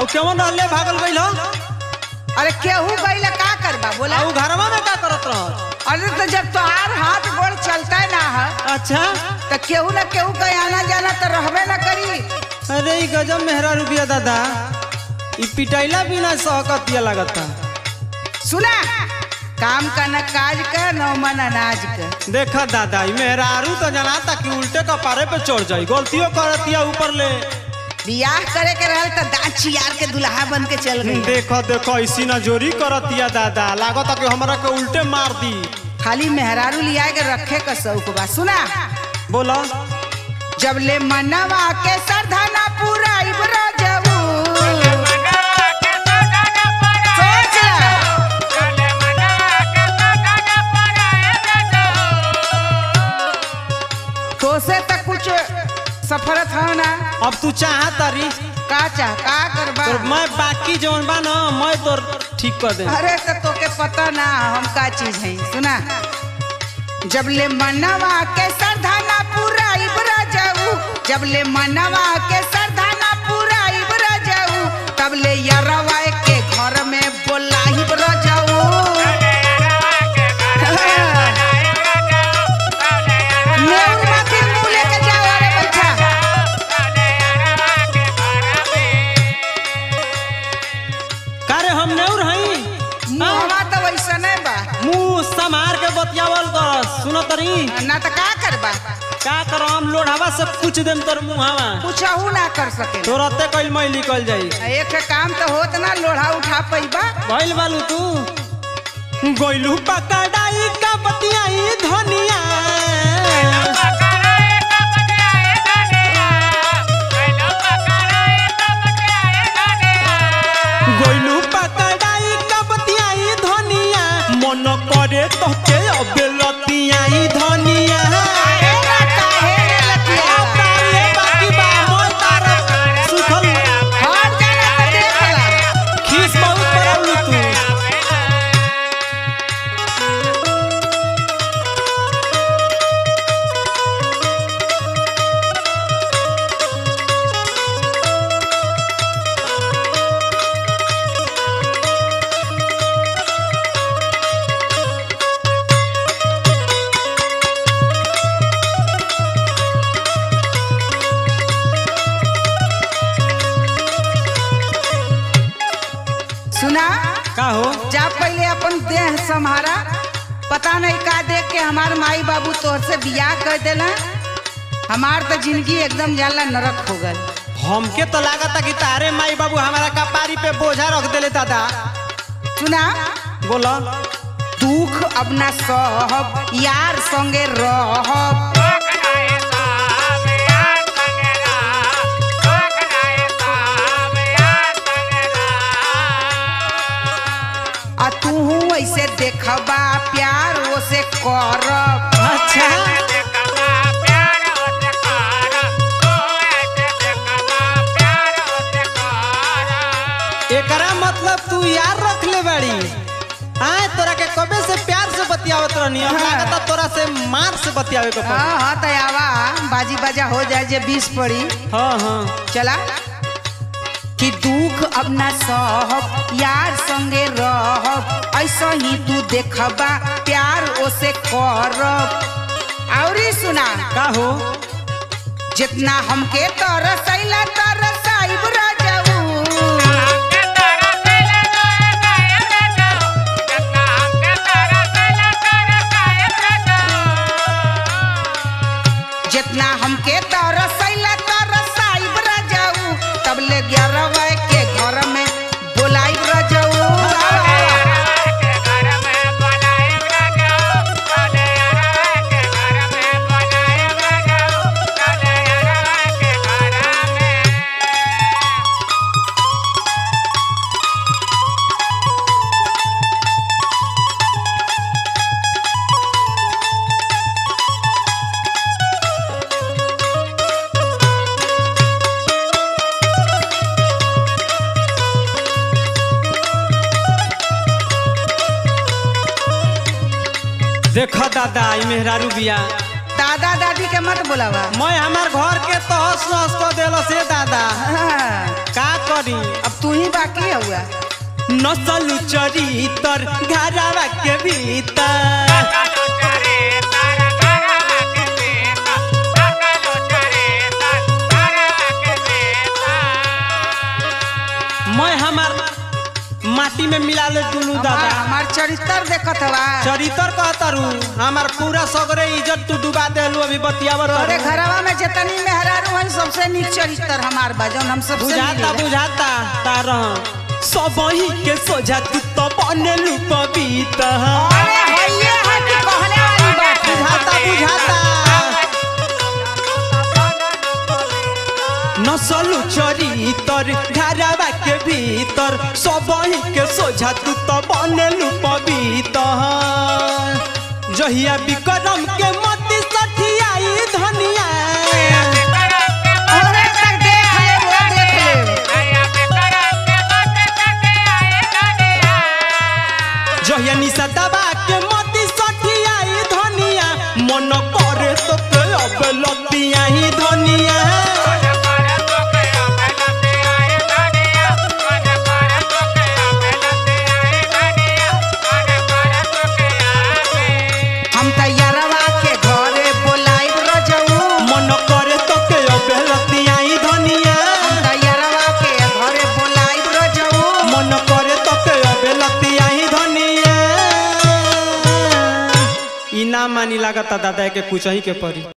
और केवन रहले भागल गइल हो अरे केहू गईला का करबा बोला आ उ घरवा में का करत रह अरे तो जब तोहार हाथ गोड़ चलता ना है अच्छा तो केहू ना केहू का आना जाना तो रहबे ना करी अरे ई गजब मेहरा रुपया दादा ई पिटाइला बिना सहकतिया लगता सुना काम का न काज का न मन अनाज का देखा दादा ई मेहरारू तो जनाता कि उल्टे कपारे पे चढ़ जाई गलतियों करतिया ऊपर ले बियाह करे के रहल तो दांत चियार के दुल्हा बन के चल गई देखो देखो इसी ना जोरी करतिया दादा लागता कि हमरा के उल्टे मार दी खाली मेहरारू लिया के रखे का शौक बा सुना बोला जब ले मनवा के सरधाना पूरा इबरा जबू सोच ला। तो से तक कुछ सफरत हो ना अब तू चाह तारी का चाह का करबा तो मैं बाकी जौन बा ना मैं तो ठीक कर दे अरे तो तोके पता ना हम का चीज है सुना जब ले मनवा के सरधाना पूरा इबरा जाऊ जब ले मनवा के सरधाना पूरा इबरा जाऊ तब ले यरवा के घर में बोला इबरा जाऊ नेउर माथी मुंह लेके जाओ अरे बच्चा कारे हम नेउर हई मुंहवा तो वैसा नहीं बा मुंह समार के बतियावल कर सुनो तरी ना तो का करबा का करो हम लोढ़ावा से पूछ देम तोर मुहावा कुछ ना कर सके तोरते कइल मैं निकल जाई एक काम तो होत ना लोढ़ा उठा पैबा भइल बालू तू गोइलू पकड़ाई का बतियाई धनिया गोइलू पकड़ाई का बतियाई धनिया मन करे तोके अबेलतियाई धनिया तारे बाकी बा मोर तारा सुखल खीस बहुत बड़ाउलू तू सुना का हो जा पहले अपन देह संहारा पता नहीं का देख के हमार माई बाबू तोहर से बियाह कर देला हमार तो जिंदगी एकदम जाला नरक हो गल हमके तो लागता कि तारे माई बाबू हमारा कपारी पे बोझा रख देले दादा सुना बोला दुख अब ना सहब यार संगे रहब आ तू ऐसे देखबा प्यार ओसे करब अच्छा एकरा मतलब तू यार रख ले बाड़ी आए तोरा के कबे से प्यार से बतियावत रहनी अब हाँ। लागता तोरा से मार से बतियावे को पड़ी हाँ हाँ तयावा बाजी बाजा हो जाए जे बीस पड़ी हाँ हाँ चला कि दुख अब ना सहब यार संगे रहब ऐसा ही तू देखबा प्यार ओसे करब औरी सुना का हो जितना हमके तरसैला तरसाइब राजाऊ जितना हमके तरसैला तरसाइब राजाऊ तब ले ग्यारह के घर में बोलाइब राजाऊ देखो दादा ई मेहरारू बिया दादा दादी के मत बुलावा मैं हमार घर के तो हंस हंस को देलो से दादा हाँ, का करी अब तू ही बाकी हुआ नसल चरितर घरवा के भीतर मैं हमार माटी में मिला ले दुनू हमार दादा हमार चरित्र देखत हवा चरितर कहतरू हमार पूरा सगरे इज्जत तू डुबा देलू अभी बतियावत तोरे रहू। घरवा में जितनी मेहरारू है सबसे नीक चरित्र हमार बा जौन हम सबसे बुझाता मिलेला। बुझाता तारा सबही के सोझा तू तो बनेलू पपीता अरे हइये है कि कहले वाली बात है। बुझाता बुझाता नसलू चरितर घरवा के भीतर सबही के सोझा तू तो बनेलू पपीता जहिया विक्रम के मती सठियाई धनिया अरे तक देख ले वो देख ले जहिया निशा दबा के मती सठियाई धनिया मन करे तो के अब लतिया ही धनिया हम तैयारवा के घरे बोलाइब रजऊ मन करे तो के अब लतिया ही धनिया हम तैयारवा के घरे बोलाइब रजऊ मन करे तो के अब लतिया ही धनिया ई ना मानी लागता दादा के कुछ ही के परी